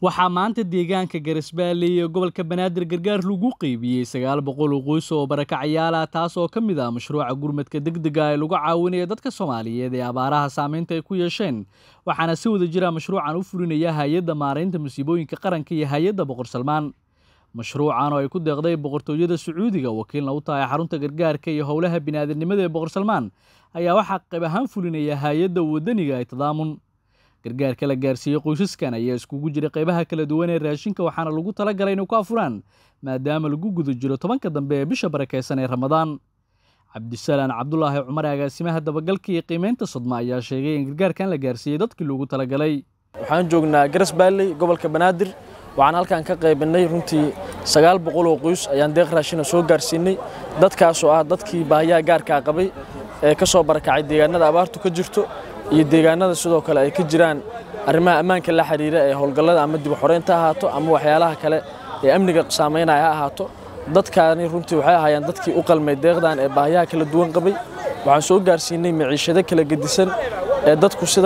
waxaa maanta deegaanka garisbaale iyo gobolka banaadir gargaar lagu qeybiyey sagaal boqol oo qoys oo barakacayaal ah taas oo ka mid ah mashruuca gurmadka degdega ee lagu caawinaya dadka soomaaliyeed ee abaaraha saameynta ay ku yeesheen waxaana si wada jira mashruucan u fulinaya hay-adda maaraynta masiibooyinka qaranka iyo hay-adda boqor salmaan mashruucan oo ay ku deeqday boqortooyada sacuudiga wakiilna u tahay xarunta gargaarka iyo howlaha bini'aadanimada ee boqor salmaan ayaa waxaa qayb ahaan fulinaya hay-adda wadaniga ee tadaamun gargaarka la gaarsiiyey qoysaskan ayaa iskugu jira qaybaha kala duwan ee raashinka waxaana lagu tala galay inay ku afuraan maadaama lagu guda jiro tobanka dambe ee bisha barakeysan ee ramadaan cabdisalaan cabdulaahi cumar agaasimaha dabagalka iyo qiimeynta sodma ayaa sheegay in gargaarkan la gaarsiiyey dadkii loogu talagalay waxaan joognaa garas baalley gobolka banaadir waxaan halkan ka qaybinay runtii sagaal boqol oo qoys ayaan deeq raashina soo gaarsiinay dadkaasoo ah dadkii baahiyaha gaarkaa qabay ee ka soo barakacay deegaanada abaartu ka jirto iyo deegaanada sidoo kale ay ka jiraan arrimaha ammaanka la xiriira ee howlgallada ama dib u xoreynta ha ahaato ama waxyaalaha kale ee amniga saameynaya ha ahaato dadkaani runtii waxay ahaayeen dadkii u qalmay deeqdan ee baahiyaha kala duwan qabay waxaan soo gaarsiinay maciishado kala gedisan ee dadku sida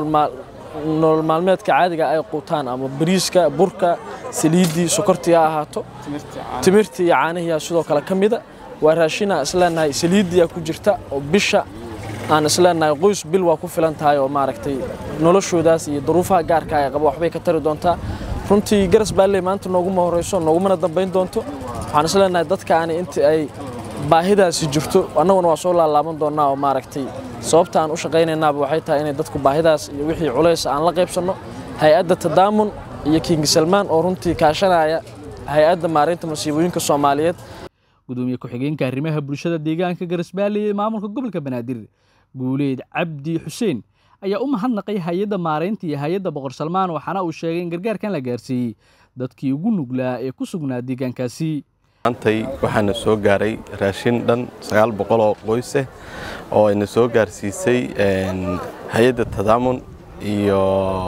nolol maalmeedka caadiga ay quutaan ama bariiska burka saliiddii sokortii ha ahaato timirtii iyo caanihiyaa sidoo kale ka mida waa raashinaa isleenahay saliiddiyaa ku jirta oo bisha aan isleenahay qoys bil waa ku filan tahay oo maaragtay noloshoodaas iyo duruufaha gaarka ay qaba waxbay ka tari doontaa runtii garas baalley maanta nooguma horeyso noogumana dambayn doonto waxaan isleenahay dadkaani intii ay baahidaasi jirto annaguna waa soo laalaaban doonnaa oo maaragtay sababta aan u shaqaynaynaaba waxay tahay inay dadku baahidaas iyo wixii culays aan la qaybsanno hay-adda tadaamun iyo kingi salmaan oo runtii kaashanaya hay-adda maareynta masiibooyinka soomaaliyeed gudoomiye ku-xigeenka arrimaha bulshada deegaanka garisbaale ee maamulka gobolka banaadir guuleed cabdi xuseen ayaa u mahadnaqay hay-adda maaraynta iyo hay-adda boqor salmaan waxaana uu sheegay in gargaarkan la gaarsiiyey dadkii ugu nuglaa ee ku sugnaa deegaankaasi maantay waxaana soo gaaray raashin dhan sagaal boqol oo qoyseh oo ayna soo gaarsiisay hay-adda tadaamun iyo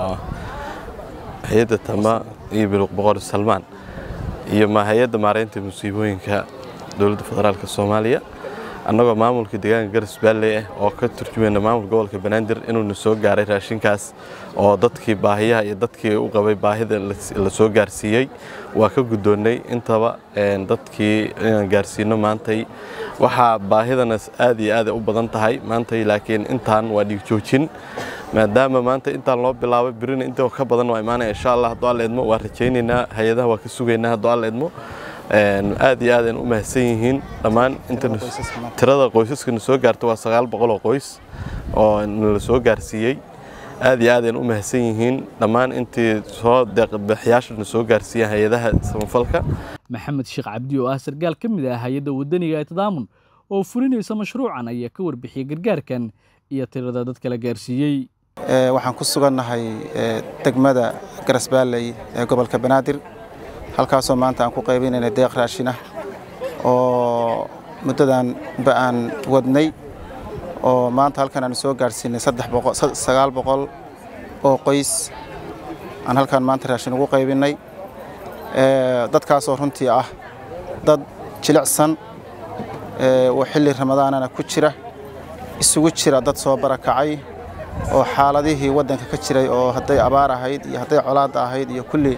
hay-adda tama iyo boqor salmaan iyo hay-adda maaraynta musiibooyinka dowladda federaalk soomaaliya annagoo maamulka deegaanka garas baalley ah oo ka turjumayna maamulka gobolka banaadir inuuna soo gaaray raashinkaas oo dadkii baahiyaha iyo dadkii u qabay baahida la soo gaarsiiyey waa ka guddoonnay intaba dadkii inaan gaarsiino maantay waxaa baahidana aad iyo aada u badan tahay maantay laakiin intaan waa dhigjoojin maadaama maanta intaan loo bilaabay birina inta ka badan waa imaanaya insha allah hadduu alla idmo waa rajaynaynaa hay-adaha waa ka sugaynaa hadduu alla idmo aad iyo aadaan u mahadsan yihiin dhammaan tirada qoysaskana soo gaarta waa sagaal boqol oo qoys oo nala soo gaarsiiyey aad iyo aadaan u mahadsan yihiin dhammaan intii soo deeqbixiyaashana soo gaarsiiyeen hay-adaha samafalka maxamed sheekh cabdi oo ah sargaal ka mid ah hay-adda wadaniga ee tadaamun oo fulinaysa mashruucan ayaa ka warbixiyey gargaarkan iyo tirada dadka la gaarsiiyey waxaan ku sugannahay degmada garasbaalley ee gobolka banaadir halkaasoo maanta aan ku qaybinayna deeq raashinah oo muddadan ba aan wadnay oo maanta halkan aan soo gaarsiinay sagaal boqol oo qoys aan halkan maanta raashin ugu qaybinay dadkaasoo runtii ah dad jilicsan oo xilli ramadaanana ku jira isugu jira dad soo barakacay oo xaaladihii waddanka ka jiray oo hadday abaar ahayd iyo hadday colaadda ahayd iyo kulli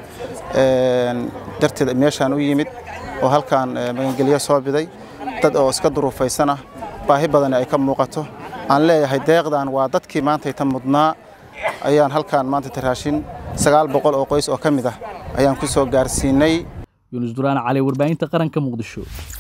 darteed meeshaan u yimid oo halkaan magangelyo soo biday dad oo iska duruufaysanah baahi badani ay ka muuqato aan leeyahay deeqdan waa dadkii maantayta mudnaa ayaan halkaan maantayta raashin sagaal boqol oo qoys oo ka mid ah ayaan ku soo gaarsiinay yuunus duraan cali warbaahinta qaranka muqdisho